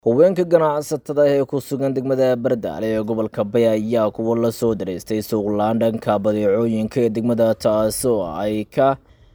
haweenka ganacsatada ee ku sugan degmada bardaale ee gobolka bay ayaa kuwa la soo dareystay suuqlaan dhanka badeecooyinka ee degmada taasoo ay ka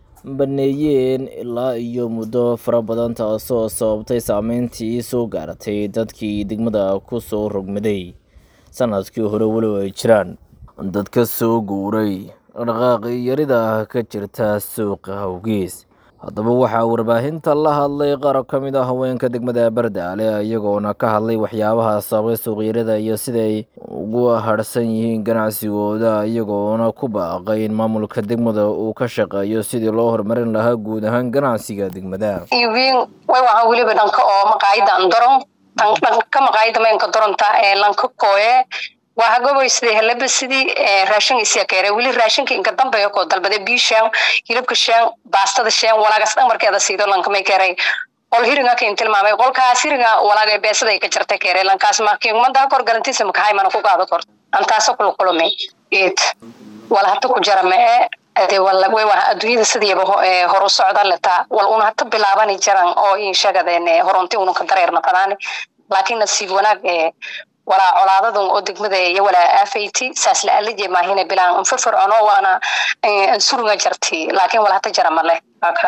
baneeyeen ilaa iyo muddo fara badan taasoo sababtay saameyntii soo gaaratay dadkii degmada ku soo rogmaday sanadkii hore weliba ay jiraan dadka soo guuray dhaqaaqi yarida ka jirta suuqa hawgees haddaba waxaa warbaahinta la hadlay qaar ka mid a haweenka degmada bardaale iyagoona ka hadlay waxyaabaha sababay suuqyarada iyo siday ugu harhsan yihiin ganacsigooda iyagoona ku baaqay in maamulka degmada uu ka shaqeeyo sidii loo horumarin lahaa guud ahaan ganacsiga degmada iibin way waxa weliba dhanka oo maqaayada andoron dhanka maqaayada maynka doronta ee lanka kooye waa hagoboy sidii helaba sidii raashin isya keere weli raashinka inka dambeeyo koo dalbade bii shaan hilibka shaan baastada shaan walaagas dhan markeeda siido lankamay keeray qol hiringa kain tilmaamay qolkaas hiringa walaaga beesada ka jarta keere lankaas makiumada kor garantiisa makahay mana ku qaado kor antaasa kula kulumay eed wala hata ku jara mee ade wala way waa adduunyada sidiiba hor u socda letaa wal una hata bilaabani jaran oo in sheegadeen horonti ununka dareerna fadaani laakiin nasiib wanaag ee walaa colaadadan oo degmada iyo walaa aafayti saas la alije maahina bilaan anfafircono waana ansurunga jarti laakiin wala hata jara male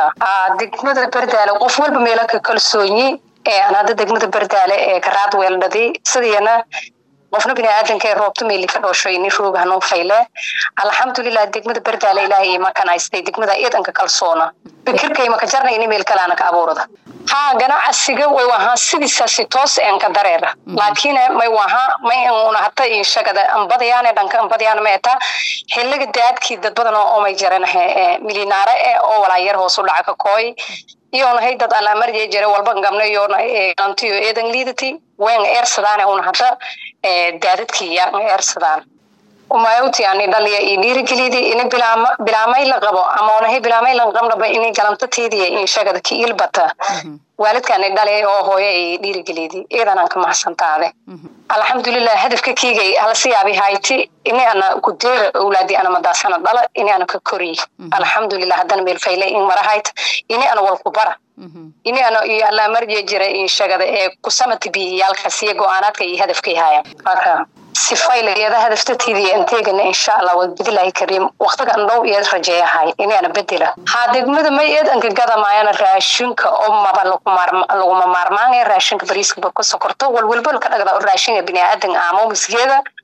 degmada bardaale qof walba meela ka kalsoonyi aan hadda degmada bardaale ee karaad weeldhadi sidiyana qofna bini aadanka ee roobta meeli ka dhooshay ni roog hanuun fayle alxamdulilah degmada bardaale ilaahay ima kanaystay degmada iidanka kalsoona fikirkay maka jarna ini meel kalaana ka abuurada ha ganacsiga way wahaa sidiisaasi toos een ka dareera laakiin may wahaa may una hata inshagada ambadayaane dhanka ambadayaan ma eta xiliga daadkii dad badan oo may jaranahe milinaare e oo walaayar hoos u dhaca ka kooy iyonahay dad alaamarjee jare walba gamna iyona antiyo eedan liidati wen eersadaane una hada daadadkii yaa eersadaan umayawti ani dhaliya iyo dhiirigelidi ini bilaama bilaamay la qabo ama onahay bilaamay la qabnaba ini galantateediya inshagada ki ilbata waalidkaani dhalay oo hooyo ay dhiirigelidi iidanaan ka mahadsantaade alxamdulilah hadafka kiigay halasi yaabi hayti ini ana kudeera owlaadi ana madaasana dhala ini ana ka koriy alxamdulilah haddana meelfayle in marahayt ini ana walku bara ini ana iyo allaamarjee jira inshagada ee kusamati biyiyaalkaas iyo go-aanaadka iyo hadafkay haaya sifaylayada hadaftateydiiyo inteegana insha allah wadbadilahi kariim waqtigan dhow iyo rajeeyahay inaana bedela haa degmada may eedanka gadamaayana raashinka oo maba laguma maarmaanaya raashinka bariiska ba ku sokorto walwalba laka dhagda raashinka biniaadan aamo misgeeda